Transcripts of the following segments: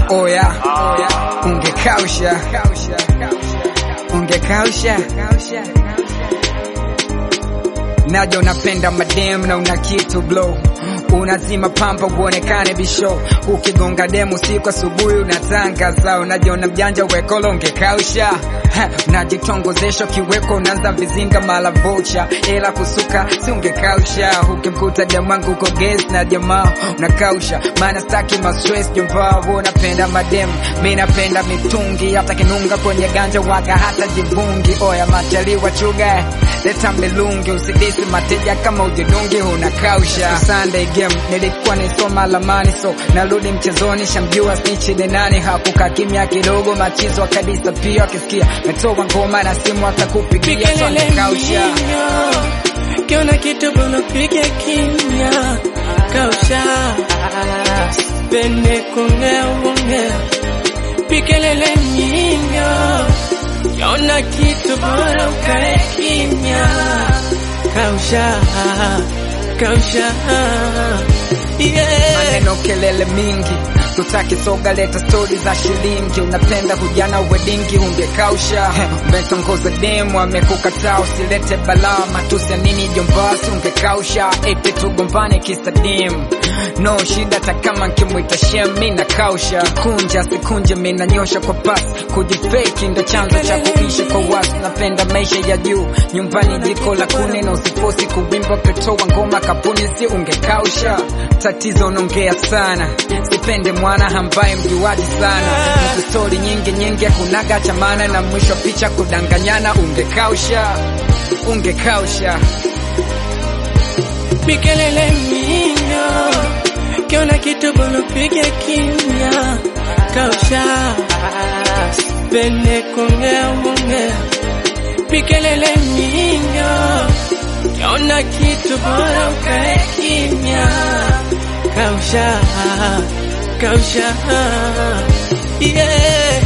oya ungekausha ungekausha naja unapenda madem na una kitu blow unazima pampa uonekane bisho ukigonga demu siku asubuhi unatangaza unajiona mjanja wekolo ungekausha Ha, unajitongozesha kiweko unaanza vizinga mala vocha ila kusuka si ungekausha ukimkuta demangu uko ges na jamaa unakausha maana staki mastress jomvaa unapenda madem mi napenda mitungi hata kinunga kwenye ganja waga hata jivungi oya machaliwa chuga leta milungi usidisi mateja kama ujidungi unakausha Sunday game nilikuwa nisoma lamani so narudi mchezoni shamjua snichi ni nani hakuka kimya kidogo machizo akadisa pia akisikia metoa ngoma na simu akakupigia so Pikelele angekausha minyo, kiona kitu bwana piga kimya, kausha pende kuongea uongea. Pikelele minyo, kiona kitu bora ukae kimya, kausha kausha yeah. maneno kelele mingi tutaki soga leta stori za shilingi unapenda kujana wedingi ungekausha umetongoza demu amekukataa usilete balaa matusi ya nini jombasi ungekausha ete tugombane kisa demu no shida hata kama nkimwita shem mi nakausha kikunja sikunje mi nanyosha kwa pasi kujifeki ndo chanzo cha kuishi kwa watu napenda maisha ya juu nyumbani jiko la kuni na usifosi kuwimba petoa ngoma kapuni si ungekausha tatizo unaongea sana sipende mwana ambaye mjuaji sana Mtu stori nyingi nyingi akunaga chamana na mwisho wa picha kudanganyana ungekausha ungekausha Mikelele minyo, kiona kitu bwana piga kimya, kausha pende kuongea uongea. Mikelele minyo, kiona kitu bora ukae kimya, kausha kausha yeah.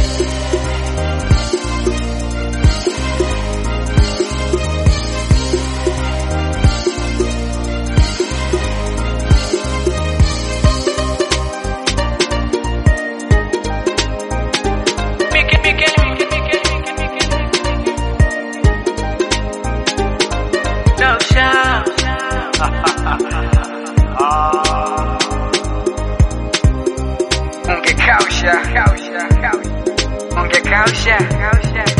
ungekausha ungekausha